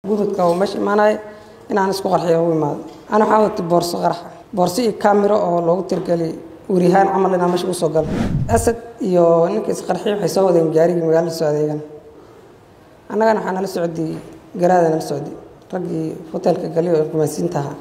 gududka oo meesha imaanaya inaan isku qarxiyo u imaado ana waxaa watay boorso qaraxa boorso iyo kaamiro oo loogu tirgelay werihaan camal inaan meesha usoo galo asad iyo ninka isqarxiy waxay soo wadeen gaarigii magaalada soo adeegan annagana waxaa nala socday garaada nala socday raggii hoteelka gali oo rumaysiinta ahaa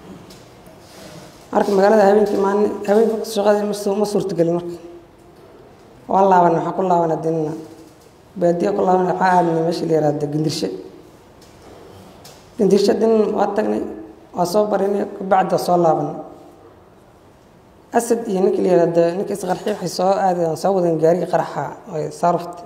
marka magaalada habeenkii maalin habeenka shaqadii ma suurtagelin marka waan laaban waxaan ku laabana dinina baadiya ku laaban waxaa aadnay meesha la yaraahda gandirshe gandirshe din waa tagnay waa soo barinay kabacdi waa soo laabanay asad iyo ninkii la yaraahda ninka isqarxi waxay soo aadeen soo wadeen gaarigii qaraxa oo saarufta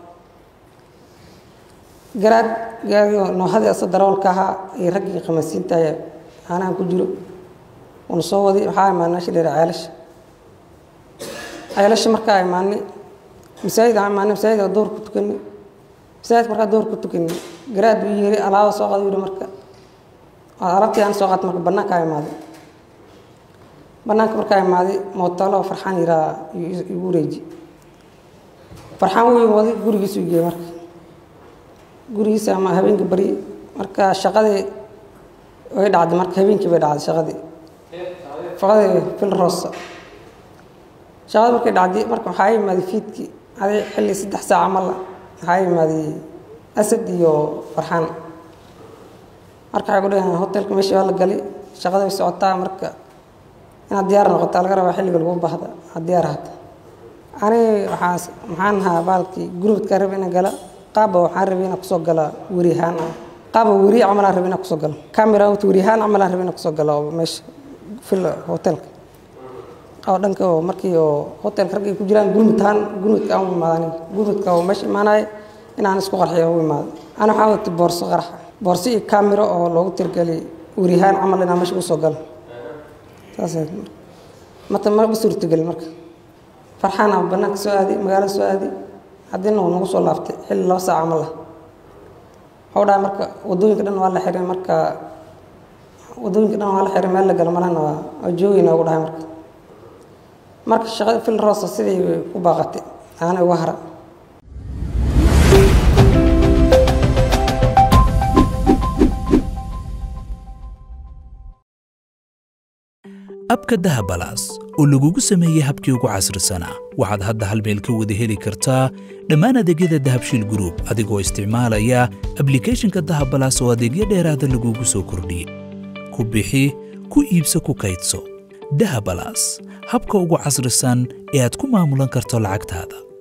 garaad gaarigo noohadii asa darawalka ahaa iyo raggii qamasiinta aanahan ku jiro uuna soo waday waxaa imaanay meesha la yaraha ceelasha ceelasha markaa imaanay masaajid aan imaanay masaajid oo door ku tukanay masaajid markaa door ku tukanay garaad buu yiri alaaba soo qada yiri marka alaabtii aan soo qaatay marka bannaanka imaaday bannaanka markaa imaaday mootalo farxaan yiraa igu wareeji farxaan weyn waday gurigiisu geeyey marka gurigiisa ama habeenkii bari marka shaqadii way dhacday marka habeenkii bay dhacday shaqadii shaqadii fil rosa shaqada markay dhacday marka waxaa imaaday fiidkii adi xilli saddex saac camal waxaa imaaday asad iyo farxaan marka waxay ku dhaheen hotelka meeshii waa la galay shaqada way socotaa marka inaad diyaar noqotaa laga rabaa xilliga lagu baahda aad diyaar ahata ani waxaas maxaan ahaa baalkii gurubadkaa rabay inaan gala qaaba waxaan rabay inaan kusoo gala werihaan ah qaaba weri camalaan rabay inaan kusoo galo camera wata werihaan camalaan rabay inaan kusoo galo oo meesha fil hotelka oo dhanka oo markii oo hotelka rag ay ku jiraan gurmudtaan gurmudka aan u imaado aniga gurmudka oo meesha imaanaya inaan isku qarxiyo u imaado ana waxaa watay boorso qaraxa boorso iyo kaamiro oo loogu tirgelay werihaan camal inaan meesha usoo galo saas mata ma suurtagelin marka farxaana bannaanka soo aaday magaalada soo aaday haddina uu nagu soo laaftay xilli laba saac camal ah waxuu dhahay marka waddooyinka dhan waa la xiray marka waddooyinka dhan waa la xiray meel la galo malahna waa waa joogayna ugu dhahay marka marka shaqada fil roosa sidii ku baaqatay aana uga hara abka dahabalaas oo lagugu sameeyey habkii ugu casrisanaa waxaad hadda hal meel ka wada heli kartaa dhammaan adeegyada dahabshiil gruub adigoo isticmaalaya ablikhethonka dahabalaas oo adeegyo dheeraada lagugu soo kordhiyey ku bixi ku iibso ku kaydso dahabalaas habka ugu casrisan ee aad ku maamulan karto lacagtaada